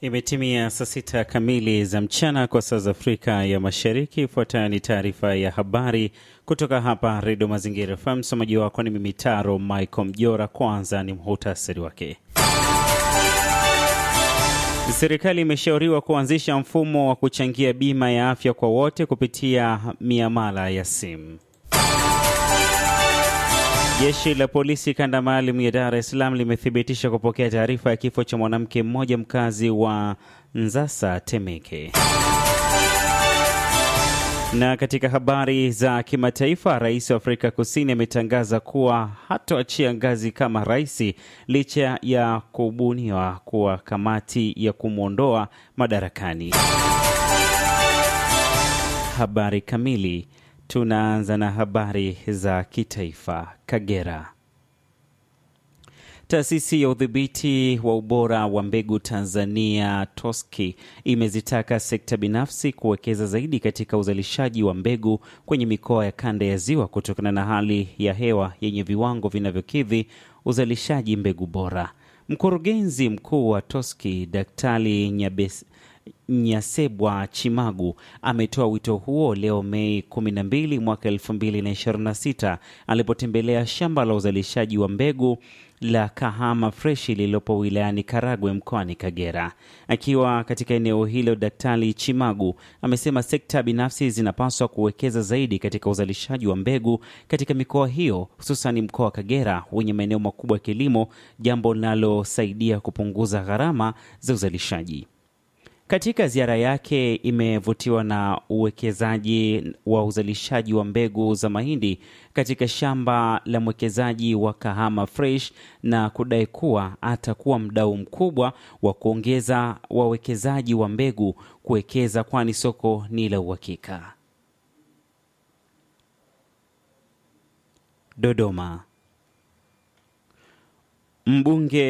Imetimia saa sita kamili za mchana kwa saa za Afrika ya Mashariki. Ifuatayo ni taarifa ya habari kutoka hapa Redio Mazingira FM. Msomaji wako ni mimi Taro Michael Mjora. Kwanza ni muhutasari wake. Serikali imeshauriwa kuanzisha mfumo wa kuchangia bima ya afya kwa wote kupitia miamala ya simu. Jeshi la polisi kanda maalum ya Dar es Salaam limethibitisha kupokea taarifa ya kifo cha mwanamke mmoja mkazi wa Nzasa, Temeke. Na katika habari za kimataifa, rais wa Afrika Kusini ametangaza kuwa hatoachia ngazi kama rais licha ya kubuniwa kuwa kamati ya kumwondoa madarakani. Habari kamili. Tunaanza na habari za kitaifa. Kagera. Taasisi ya udhibiti wa ubora wa mbegu Tanzania TOSCI imezitaka sekta binafsi kuwekeza zaidi katika uzalishaji wa mbegu kwenye mikoa ya kanda ya Ziwa kutokana na hali ya hewa yenye viwango vinavyokidhi uzalishaji mbegu bora. Mkurugenzi mkuu wa TOSCI Daktari Nyabes Nyasebwa Chimagu ametoa wito huo leo Mei 12 mwaka 2026 alipotembelea shamba la uzalishaji wa mbegu la Kahama Freshi lililopo wilayani Karagwe mkoani Kagera. Akiwa katika eneo hilo, Daktari Chimagu amesema sekta binafsi zinapaswa kuwekeza zaidi katika uzalishaji wa mbegu katika mikoa hiyo, hususani mkoa wa Kagera wenye maeneo makubwa ya kilimo, jambo linalosaidia kupunguza gharama za uzalishaji. Katika ziara yake imevutiwa na uwekezaji wa uzalishaji wa mbegu za mahindi katika shamba la mwekezaji wa Kahama Fresh na kudai kuwa atakuwa mdau mkubwa wa kuongeza wawekezaji wa mbegu kuwekeza, kwani soko ni la uhakika. Dodoma. Mbunge